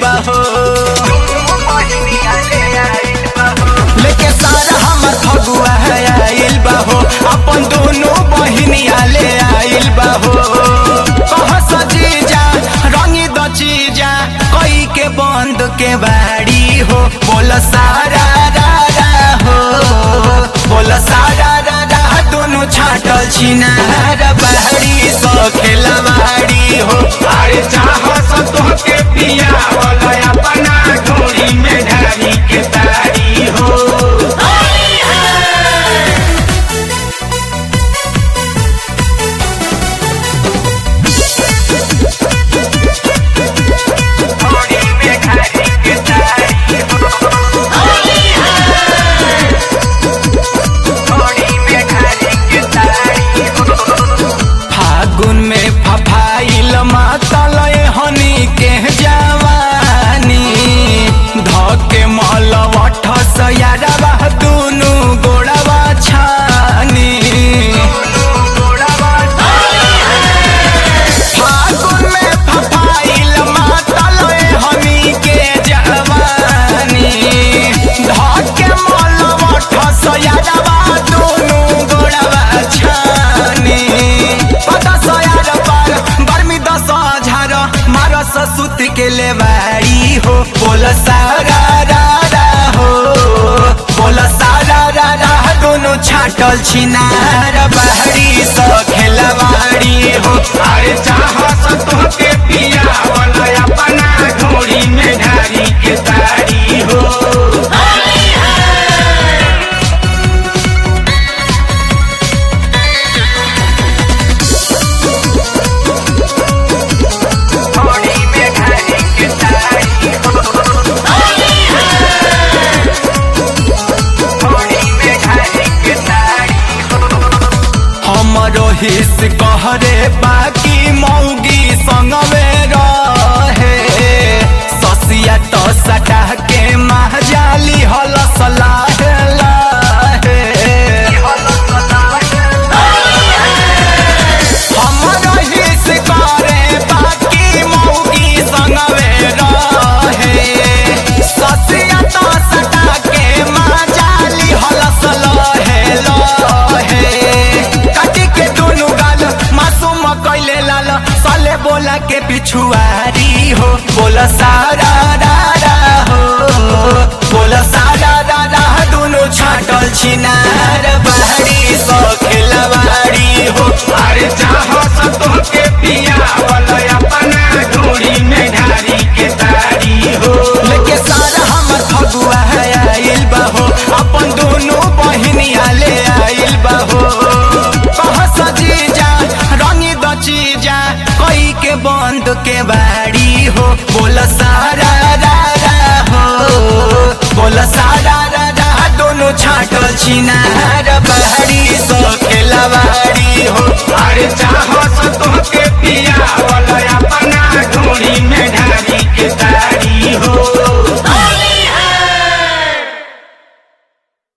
बहो लेके सारा हमर फगुआ है आइल बहो अपन दोनों बहिनिया ले आइल बहो कह सजीजा रंगी द चीजा कई के बंद के बाड़ी हो बोल सारा रा रा हो बोल सारा रा रा दोनों छाटल छिनार बाड़ी सो खेलवाड़ी हो अरे चाहस तोहके पिया वाला अपना डोरी में ढारी के तारी हो डोरी में ढारी के तारी हो डोरी में ढारी के तारी हो फागुन में फफाइल मातल हनी के जवानी धके मलवठ सयारवा दुनु गोड़वा छानी फागुन में फफाइल मातल हनी के जवानी धके मलवठ सयारवा दुनु गोड़वा छानी पता सयार पार बर्मी दस हजार मारस सुत के लेवारी हो बोल सारा रा रा हो बोल सारा रा रा दोनों छाटल छिनार बाहरी स खेलवाड़ी हो अरे चाहस तोहके पिया वाला अपना डोरी में ढारी के तारी हो डोरी में ढारी के तारी हो डोरी में ढारी के तारी हो हमरो हिस कहरे बाकी मौगी संगवे रहे ससिया तो सटा के महजाली हल सलाह लाहे हमरो हिस कहरे बाकी मौगी संगवे रहे ससिया तो सटा के महजाली हल सलाहे लाहे काटी के दोनों गाल मासूम कैले लाल साले बोला के पिछुआरी हो बोला सारा रा रा हो बोला सारा रा रा दोनों छाटल छिनार बाहरी सो खेलवाड़ी हो अरे चाहस तोहके पिया वाला अपना डोरी में ढारी के तारी हो लेके सारा हमर फगुआ है आइल बहो अपन दोनों बहिनिया ले आइल बहो कह सजीजा रंगी द चीजा कई के बंद के बाड़ी हो बोल सारा रा रा हो बोल सारा रा रा दोनों छाटल छिना